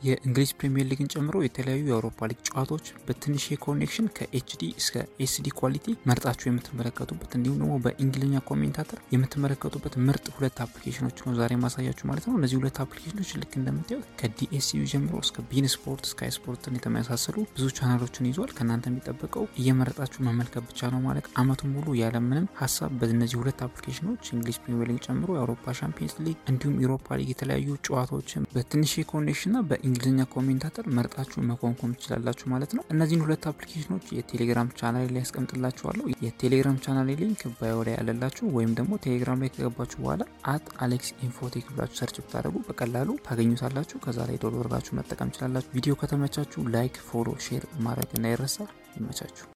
የእንግሊዝ ፕሪሚየር ሊግን ጨምሮ የተለያዩ የአውሮፓ ሊግ ጨዋታዎች በትንሽ ኮኔክሽን ከኤችዲ እስከ ኤስዲ ኳሊቲ መርጣችሁ የምትመለከቱበት እንዲሁም ደግሞ በእንግሊዝኛ ኮሜንታተር የምትመለከቱበት ምርጥ ሁለት አፕሊኬሽኖች ነው ዛሬ ማሳያችሁ ማለት ነው። እነዚህ ሁለት አፕሊኬሽኖች ልክ እንደምታዩት ከዲኤስዩ ጀምሮ እስከ ቢን ስፖርት፣ ስካይ ስፖርትን የተመሳሰሉ ብዙ ቻናሎችን ይዟል። ከእናንተ የሚጠበቀው እየመረጣችሁ መመልከት ብቻ ነው ማለት አመቱን ሙሉ ያለምንም ሀሳብ በእነዚህ ሁለት አፕሊኬሽኖች እንግሊዝ ፕሪሚየር ሊግ ጨምሮ የአውሮፓ ሻምፒየንስ ሊግ እንዲሁም ኢሮፓ ሊግ የተለያዩ ጨዋታዎችን በትንሽ ኮኔክሽን እና በእንግሊዝኛ ኮሜንታተር መርጣችሁ መኮንኮም ትችላላችሁ ማለት ነው። እነዚህን ሁለት አፕሊኬሽኖች የቴሌግራም ቻናል ላይ ያስቀምጥላችኋለሁ። የቴሌግራም ቻናል ሊንክ ባዮ ላይ ያለላችሁ ወይም ደግሞ ቴሌግራም ላይ ከገባችሁ በኋላ አት አሌክስ ኢንፎቴክ ብላችሁ ሰርች ብታደረጉ በቀላሉ ታገኙታላችሁ። ከዛ ላይ ዶሎ ወርጋችሁ መጠቀም ትችላላችሁ። ቪዲዮ ከተመቻችሁ ላይክ፣ ፎሎ፣ ሼር ማድረግ እንዳይረሳ። ይመቻችሁ።